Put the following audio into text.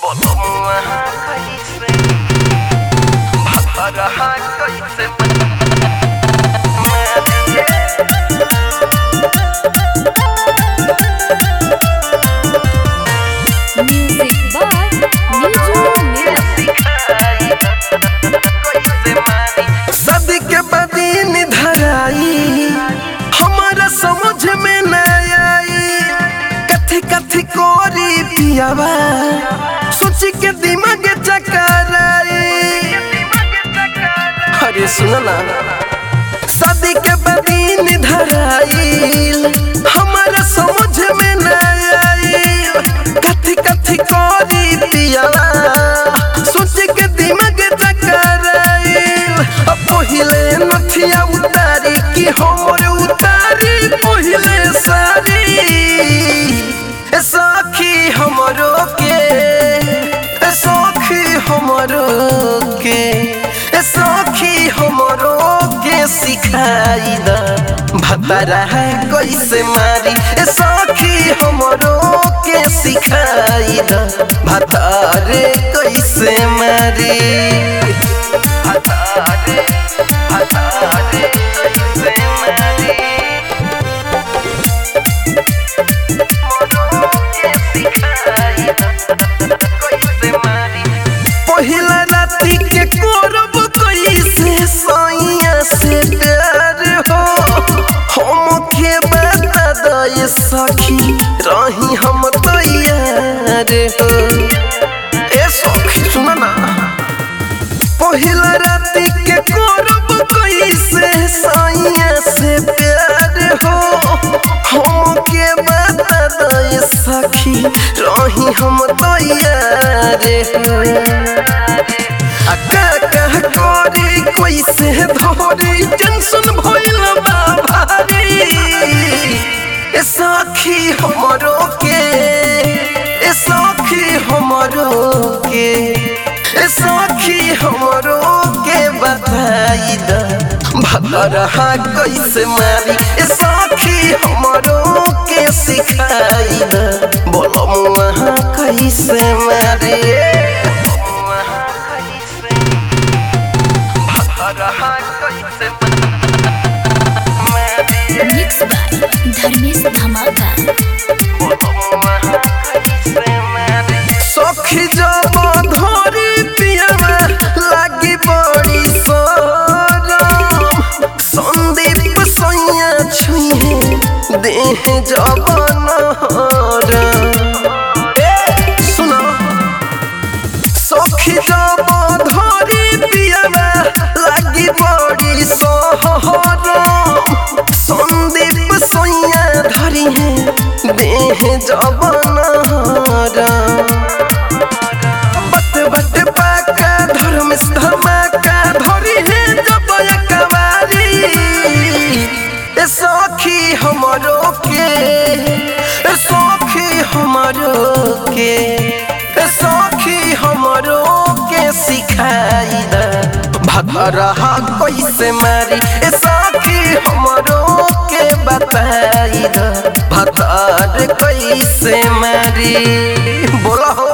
Bolong कैसे भरहा कैसे Music by Niju Nira. शादी के बदीन धराई हमारा समझ में न आई कथी कथी कोरी पियावा सोच के दिमाग चकराई अरे सुन ना शादी के बदीन धराई हमारा समझ में न आई कथी कथी कोरी पियावा सोच के दिमाग चकराई अब पहिले नथिया उतारी कि हमर उतारी पहिले सारी ए सखी हमरो के ए सखी हमरो के ए सखी हमरो के सिखाई द भतरा है कैसे मारी ए सखी हमरो के सिखाई द भतारे कैसे मारी भतारे भतारे कैसे मारी पहिला राती के कोरब कैसे सैया से प्यार हो हम के बता दे सखी रही हम तैयार हो ए सखी सुन ना पहिला राती के कोरब कैसे सैया से प्यार हो हम के बता दे सखी रही हम तैयार हो आ का का करी कैसे धरी टेंशन भइल बा भारी ए सखी हमरो के ए सखी हमरो के ए सखी हमरो के बताई द भतरहा कैसे मारी ए सखी हमरो के सिखाई द बोलो मुहा कैसे मारी भतरहा कैसे मारी Mixed by Dharmesh Dhamaka. सखी जब धरी पियावा लागी बड़ी सरम संदीप सैया छुए देह जब नहरम सुना सखी जब धरी पियावा लागी बड़ी सहरम संदीप सैया धरी है देह जब नहरम बट बट पाका धर्म धमाका धरी है जब कवारी ए सखी हमरो के ए सखी हमरो के ए सखी हमरो के सिखाई द भतरहा कैसे मारी ए सखी हमरो के बताई द भतर कैसे मारी बोला हो